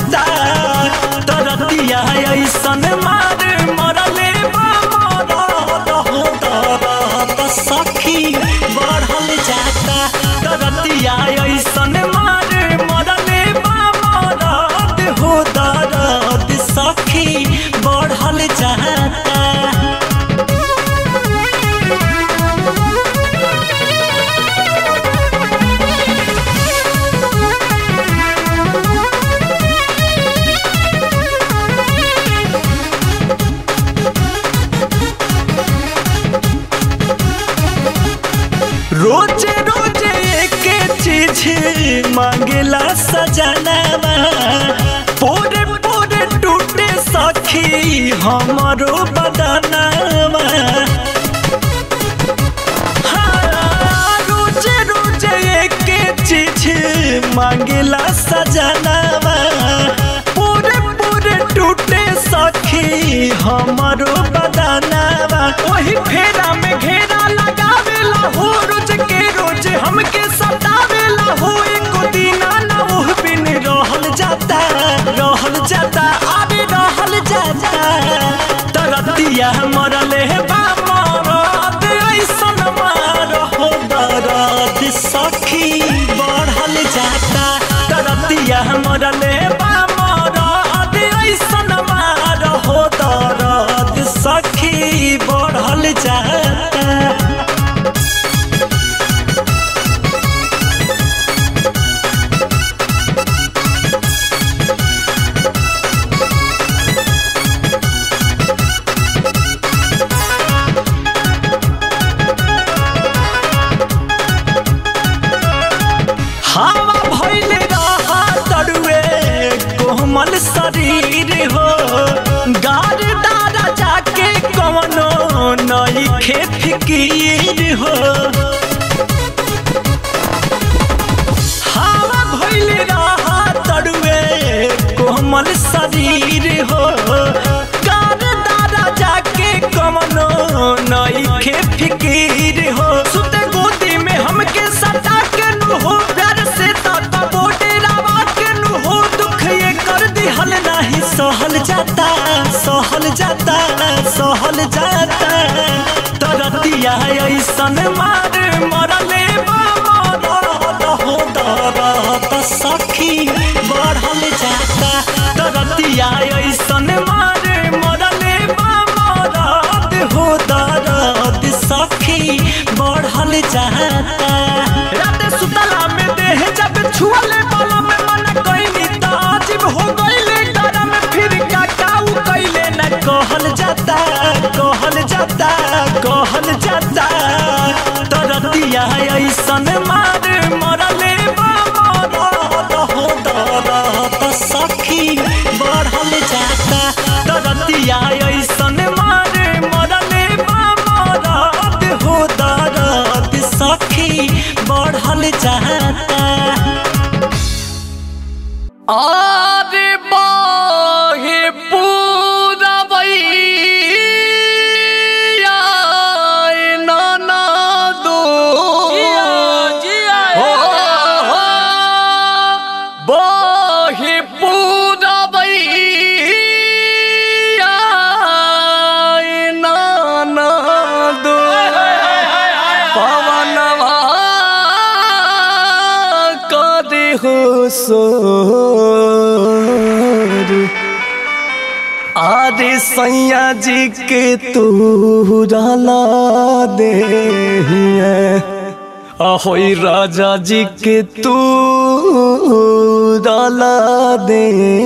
जाता तरतिया ऐसन मार मरले बा मरद हो दरद सखी बढ़ल जाता तरतिया ऐसन मार मरले बा मरद हो दरद सखी बढ़ल जाता रोजे रोजे एके चीज मांगेला सजनावा पूरे पूरे टूटे सखी हमारो बदनावा हाँ, रोजे रोजे एके चीज मांगेला सजनावा पूरे पूरे टूटे सखी हमारो बदनावा वही फेरा में घेरा लगावेला हो रोज के रोज हमके सतावेला हो एको दिना ना ओह बिन रहल जाता रहल जाता अभी रहल जाता तरतिया मरले बा मरद ऐसन मार हो दरद सखी बढ़ल जाता तरतिया मरले बा मरद ऐसन मार हो दरद सखी बढ़ल जाता हवा भइल रहा तरुए कोमल शरीर हो गार दादा जाके कवनो नई खे फिकीर हो हवा भइल रहा तरुए कोमल शरीर हो गार दादा जाके कवनो नई खे फिकीर हो सुते गोदी में हमके सटा के नु हो प्यार से ताता बोटे रावा के नु हो दुख ये कर दिहल नहीं सहल जाता सहल जाता सहल जाता तरतिया ऐसन मार मरले बा मरद हो दरद सखी बढ़ल जाता तरतिया ऐसन मार मरले बा मरद हो दरद सखी बढ़ल जाता रात सुतला में देह जब छुअले बाला में मन कइनी त अजीब हो गइले गरम फिर का काऊ कइले न कहल जाता कहल जाता कहल जाता तरतिया ऐसन मार मरले बा मरद हो दरद सखी बढ़ल जाता तरतिया ऐसन मार मरले बा मरद हो दरद सखी बढ़ल जाता आरे बाहे पूरा भैया नाना दो हो हो बाहे पूरा भैया नाना दो पवनवा करे हो सोर आदि सैया जी के तू डाला दे अहोई राजा जी के तू डाला दे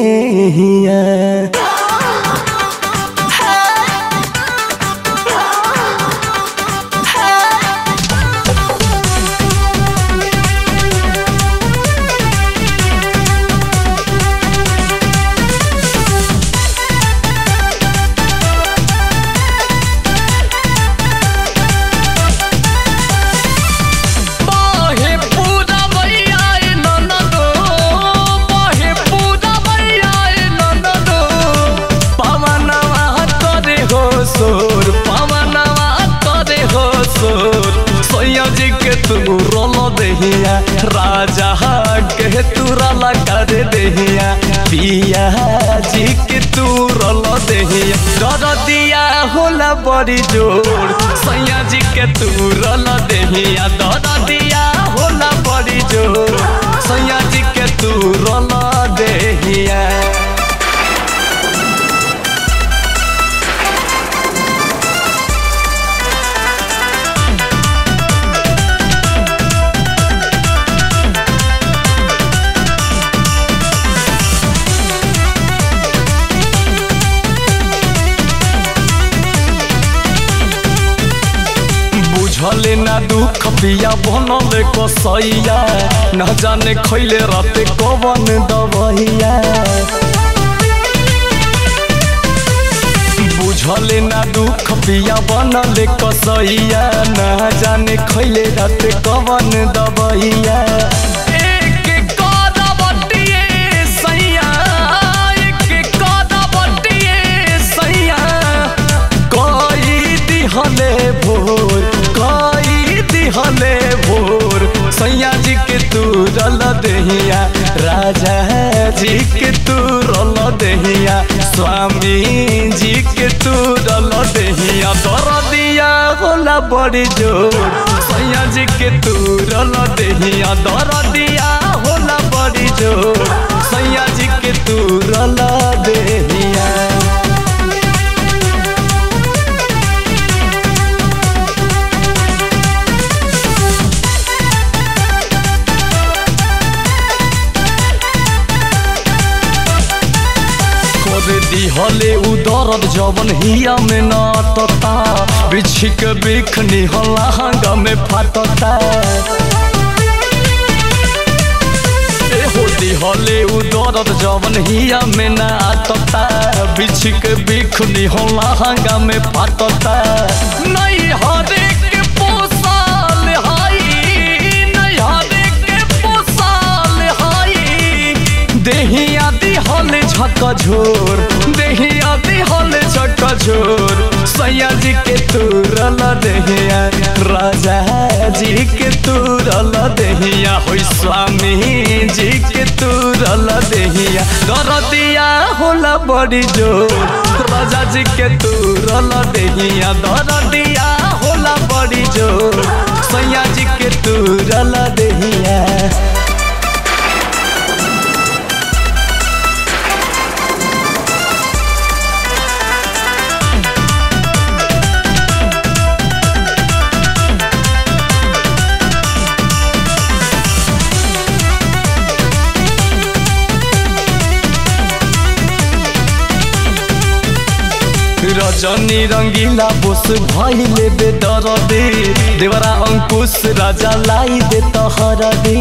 बाहे पूरा भैया ननदो बाहे पूरा भैया ननदो पिया जी के तू रल देहिया दरदिया होला बड़ी जोर सैया जी के तू रल देहिया दरदिया होला बड़ी जोर सैया जी के तू रल देहिया बुझले ना दुख पिया बनले कसैया न जाने खैले राते कवन दबैया बुझले ना दुख पिया बनले कसैया न जाने खैले राते कवन दबैया एक कदबटिए सैया एक कदबटिए सैया कई दिहले भोर कई दिहले भोर सैया जी के तू रल देहिया राजा जी के तू रल देहिया स्वामी जी के तू रल देहिया दर दिया होला बड़ी जोर सैया जी के तू रल देहिया दर दिया होला बड़ी जोर सैया जी के तू रल देहिया कर दिहले उ दर्द जवन हिया में नाटता बिछिक बिख निहला हंगा में फाटता ए हो दिहले उ दर्द जवन हिया में नाटता बिछिक बिख निहला हंगा में फाटता नहीं हरे के पोसाल हाई नहीं हरे के पोसाल हाई देहिया दिहल झक झोर देहिया दिहल झक झोर सैया जी के तुरल देहिया राजा जी के तुरल देहिया हो स्वामी जी के तुरल देहिया दरदिया होला बड़ी जोर राजा जी के तुरल देहिया दरदिया होला बड़ी जोर सैया जी के तुरल देहिया रजनी रंगीला बोस भैले बेदर दे देवरा अंकुश राजा लाई दे तहर दे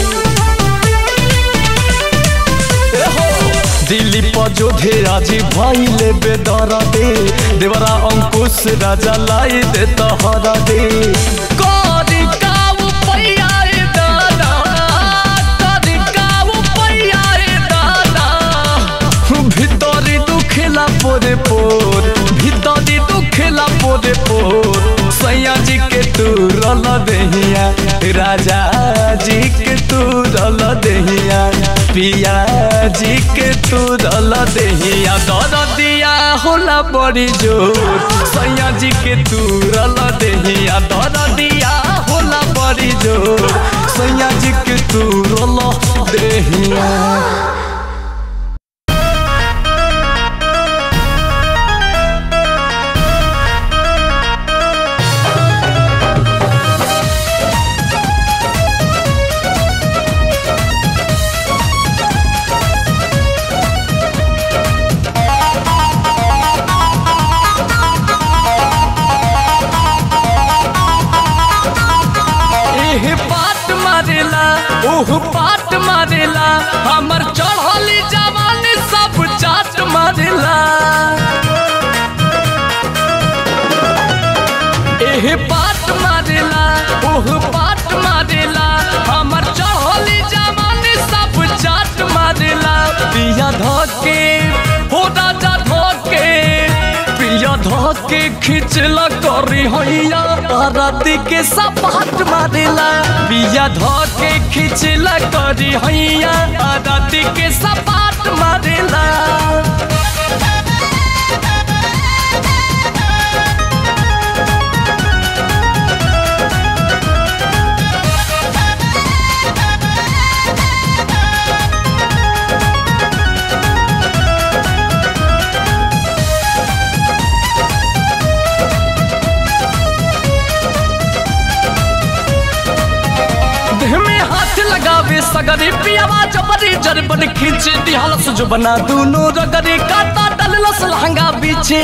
दिल्ली पजोधे राजी भैले बेदर दे देवरा अंकुश राजा लाई दे तहर दे करी काऊ पैया रे दादा करी काऊ पैया रे दादा ভিতরে দুঃখেলা পরে পোর ভিতরে দুঃখেলা পরে পোর সৈয়া জি কে তু রল দেহিয়া রাজা জি কে তু রল দেহিয়া পিয়া জি কে তু রল দেহিয়া দর দিয়া होला बड़ी जोर सैया जी के तू रल देहिया दर दिया होला बड़ी जोर सैया जी के तू रल देहिया एह पाट मारेला ओह पाट मारेला हमर चढ़ली जवानी सब चाट मारेला एह पाट मारेला ओह पाट मारेला हमर चढ़ली जवानी सब चाट मारेला पिया धके हो राजा धके पिया धके खिचला करी हैया राती के सपाट मारेला पिया धके खिचला करी हैया राती के सपाट मारेला सगरी पियावा जबरी जरबन खींच दिहलस जो बना दूनो रगरी काटा डललस लहंगा बीचे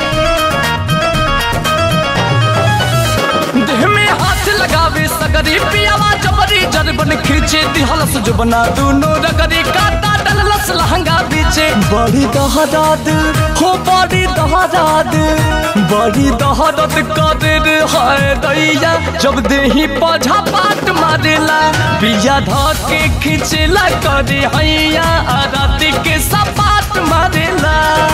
देह में हाथ लगावे सगरी पियावा जबरी जरबन खींचे दिहलस जो बना दूनो रगरी काटा डललस लहंगा बीचे बड़ी दहराद हो बड़ी दहराद बड़ी दहराद करे रे हाय दैया जब देही पौधा पाट मारेला पिया धके खींचेला करे हैया आ रात के सपाट मारेला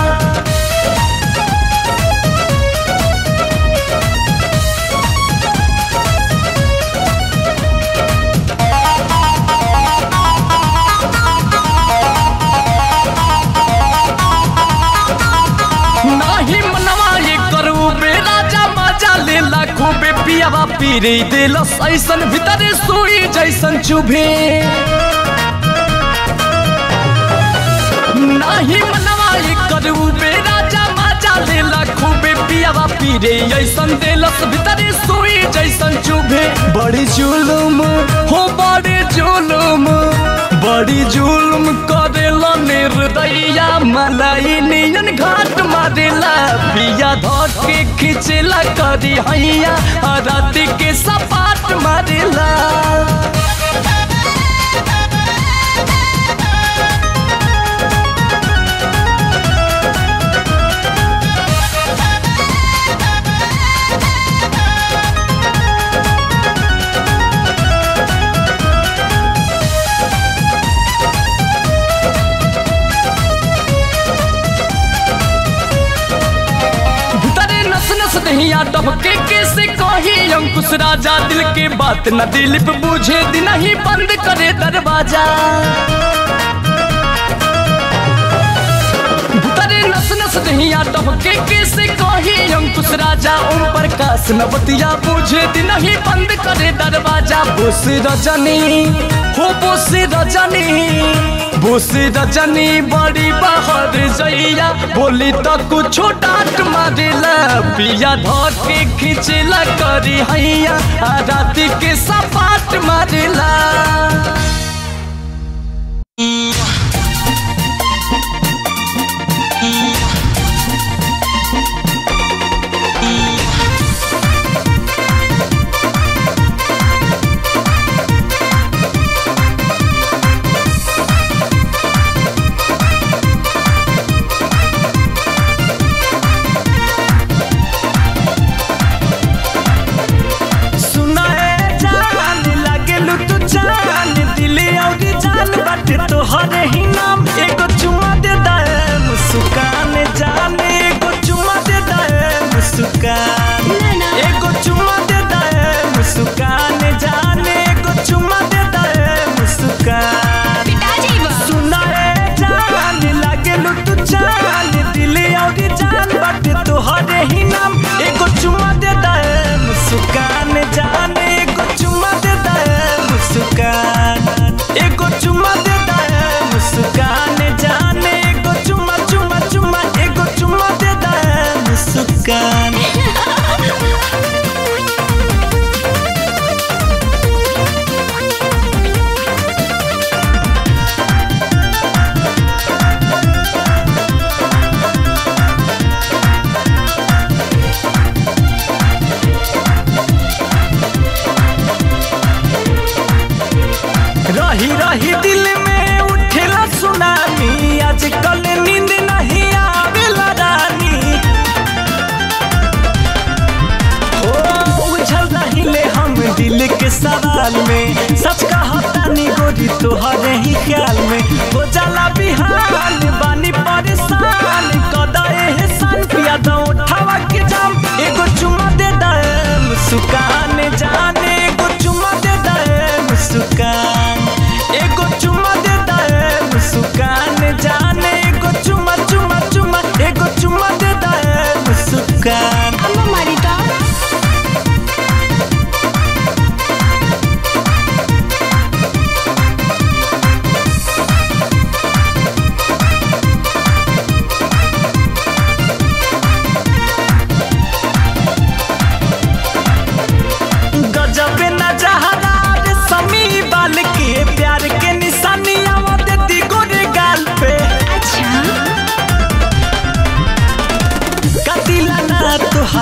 नाही मनवा ये करू बे राजा मजा ले लाखों बे पियावा पीरे दिलस ऐसन भीतरे सोई जैसन चुभे नाही मनवा ये करू बे राजा मजा ले लाखों बे पियावा पीरे ऐसन दिलस भीतरे सोई जैसन चुभे बड़ी जुलुम हो बड़ी जुलुम बड़ी जुल्म करेला निर्दया मलाई नियन घाट मारेला पिया धके खिचेला करी हैया आ रात के सपाट मारेला भीतरे नस नस दहिया डबके के से कही अंकुश राजा दिल के बात न दिलीप बूझे दिन ही बंद करे दरवाजा भीतरे नस नस दहिया डबके के से कही अंकुश राजा ओम प्रकाश नवतिया बूझे दिन ही बंद करे दरवाजा बोस रजनी हो बोस रजनी बोस रजनी बड़ी बाहर जइया बोली तो कुछ डांट मारेला पिया धके खींचेला करी हैया आ रात के सपाट मारेला सुनाए जान लागेलु तू जान दिल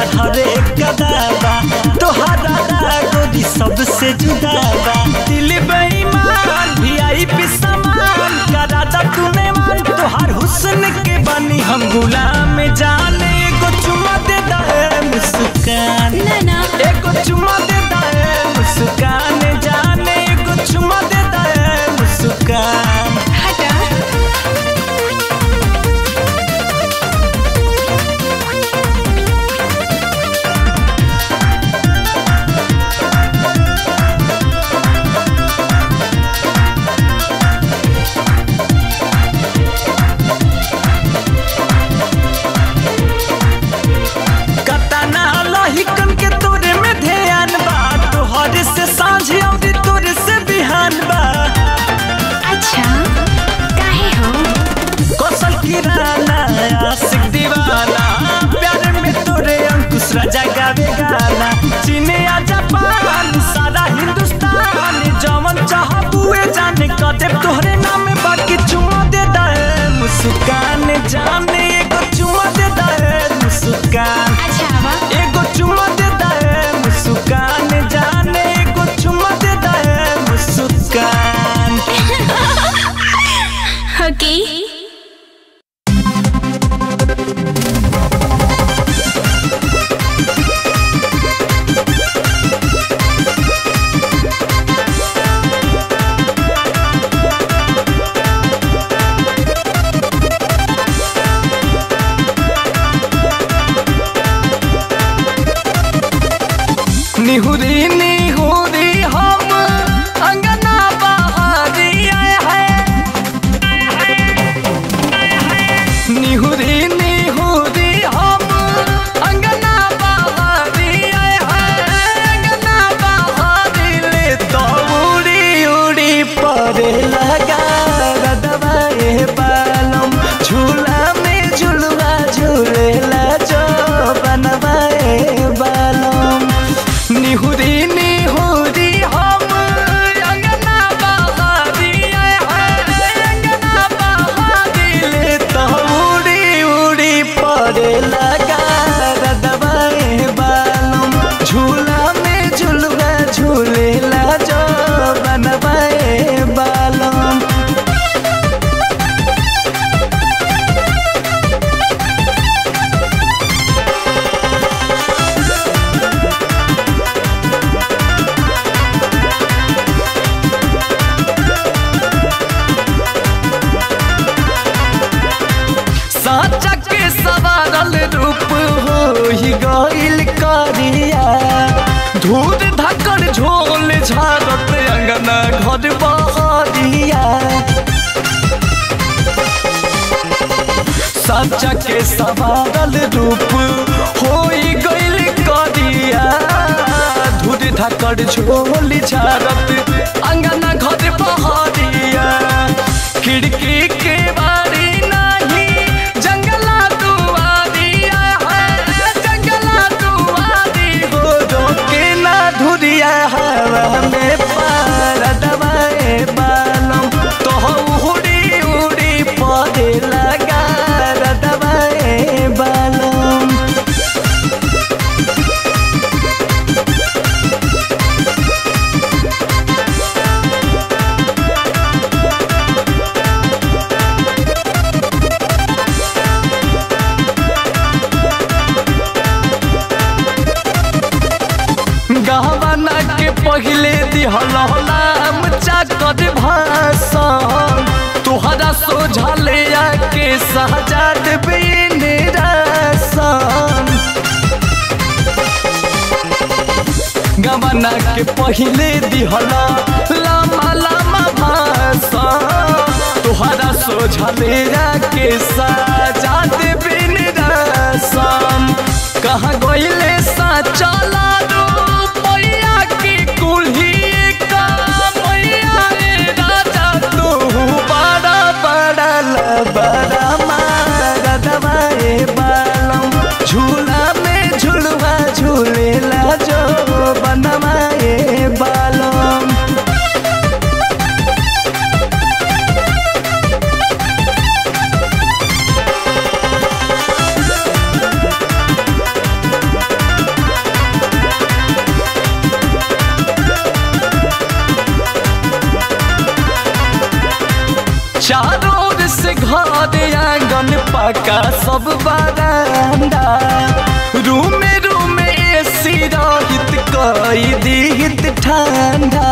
हरे कदाबा तोहरा गोरी सबसे जुदाबा दिल बेईमान वीआईपी सामान करा दा तूने मान तोहार हुस्न के बनी हम गुलाम जाने एगो चुमा दे दे मुस्कान ना ना एगो चुमा दे दे मुस्कान जाने एगो चुमा दे दे मुस्कान हटा कतना लहिकन के तोरे में ध्यान बा तोहरे से सांझ और तोरे से बिहान बा अच्छा काहे हो कौशल किराना आशिक दीवाना प्यार में तोरे अंकुश राजा गावे गाना चीने आ जापान सारा हिंदुस्तान जवन चाहबुए जाने कदे तोहरे नाम बाकी चुमा दे दे मुस्कान जाने एगो चुमा दे दे मुस्कान अच्छा बा एगो चुमा दे दे मुस्कान जाने एगो चुमा दे दे मुस्कान ओके निहुरी निहुरी हम अंगना बहारी आए हैं निहुरी निहुरी हम अंगना बहारी आए हैं अंगना बहारी ले तो उड़ी उड़ी परे लगा दबाए बालम झूला में झुलवा झूलेला जो बनवाए बालम निहुरी निहुरी हम अंगना बहारी आए हैं अंगना बहारी ले तो उड़ी उड़ी पड़े लगा दबाए बालम झूला में झुलवा झूलेला जो बनवाए बालम साचा के सवारल रूप हो ही गइल करिया धूल धक्कड़ झोल झारत अंगना घर बहरिया साचा के सवारल रूप हो ही गइल करिया धूल धक्कड़ झोल झारत अंगना घर बहरिया खिड़की के बारी नहीं जंगला दुआरिया है जंगला दुआरी हो रोके ना धुरिया हवा में पार दबाए बालम तो उड़ी उड़ी पौधे लगा दबाए बालम गहवाना के पहिले दिहलाम चाकर भाषण तोहरा सोझले आके सहजाद बिन रासन गवाना के पहिले दिहला लामा लामा भाषण तोहरा सोझले आके सहजाद बिन रासन कहाँ गइले सा चला रो मैया की कुल्ही का मैया रे राजा तू बड़ा बड़ा लबड़ा मार दबाए बालम झूला में झुलवा झूलेला जो बनवाए बालम पाका सब बरांडा रूमे रूमे एसी रहित कई दीहित ठंडा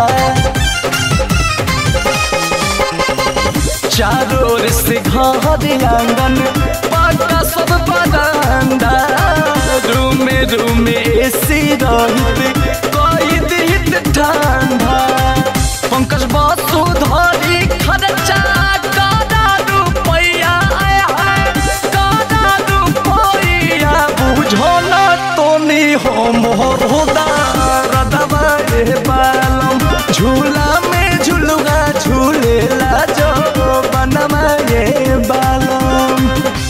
चारों ओर से घर आंगन पाका सब बरांडा रूमे रूमे एसी रहित कई दीहित ठंडा पंकज वसुधरी खर्चा कादा रुपैया आय हाय कादा रुपैया बुझो न तोनी हो मोर रदबा ए बालम झूला में झुलुआ झूलेला जो बनवा ए बालम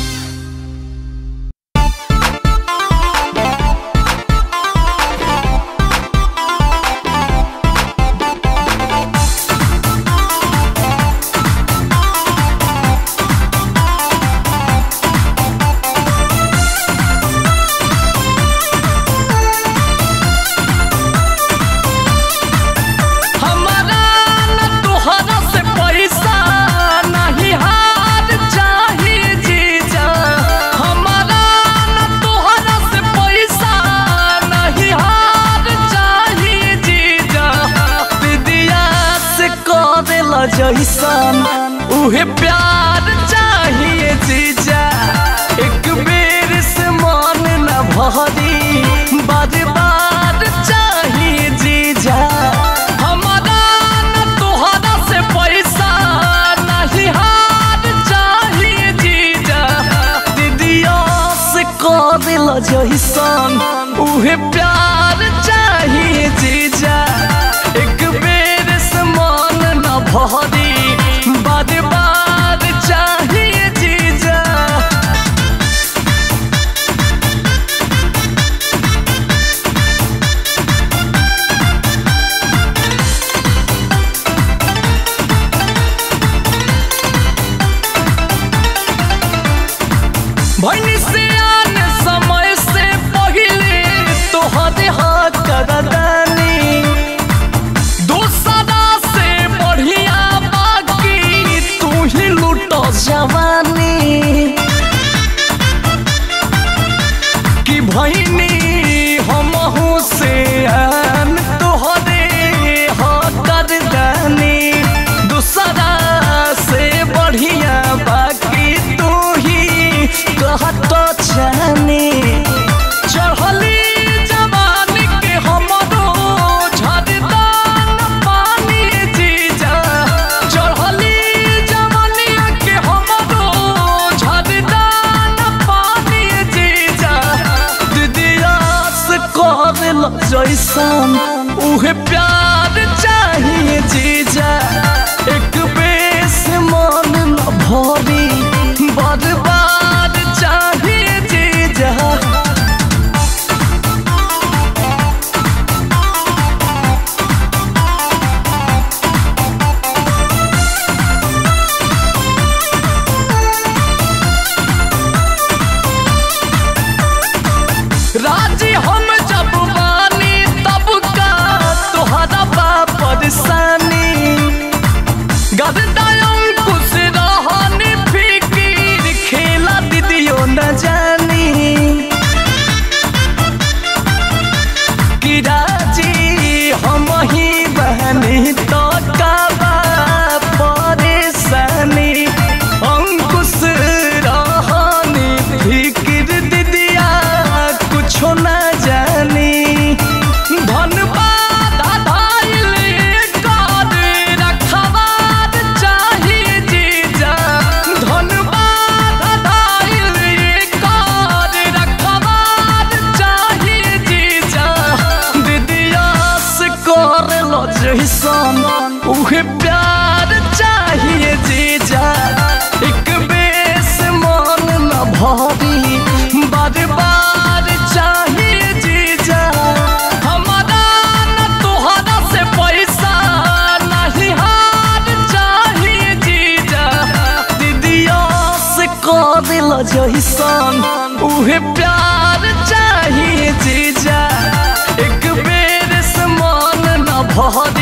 हमारा न तोहरा से पैसा नहीं हार चाहिए जीजा हमारा न तोहरा से पैसा नहीं हार चाहिए जीजा विद्या से करेला जैसन उहे प्यार चाहिए जीजा एक बेर से मन न भरी बार बार चाहिए जीजा हमारा न तोहरा से पैसा नहीं हार चाहिए जीजा दीदिया से करेल जैसन उहे प्यार चाहिए जीजा एक बेर से मन न भरी बार बार चाहिए जीजा भैनी से आने समय से पहले तोहरे हाथ करदानी दूसरा से बढ़िया बाकी तू ही लूट जवानी कि भैनी हमहू से आन तोहरे हाथ करदानी दूसरा से बढ़िया बाकी तू ही कहत जानी चढ़ली जवानी के हमरो झरदान पानी जीजा चढ़ली जवानी के हमरो झरदान पानी जीजा दीदिया से करेल जैसन उहे प्यार चाहिए जीजा एक बेस मन न भरी बार बार चाहिए जीजा राजी हम जब बानी तब का तोहरा बा परेशानी गददायम कुछ रहनी फिकीर खेला दीदियो न जानी कि राजी हम ही बहनी तो का बा परेशानी अंकुश रहनी फिकिर दीदिया कुछो न जानी धनबाद आधाइल कर रखवार चाहिए जीजा धनबाद आधाइल कर रखवार चाहिए जीजा दीदिया से करल जैसन उहे प्यार चाहिए जीजा एक बेस मन न भरी बार बार चाहिए जीजा हमारा न तोहरा से पैसा नहीं हार चाहिए जीजा दीदिया से करेल जैसन उहे प्यार चाहिए जीजा एक बेर से मन न भरी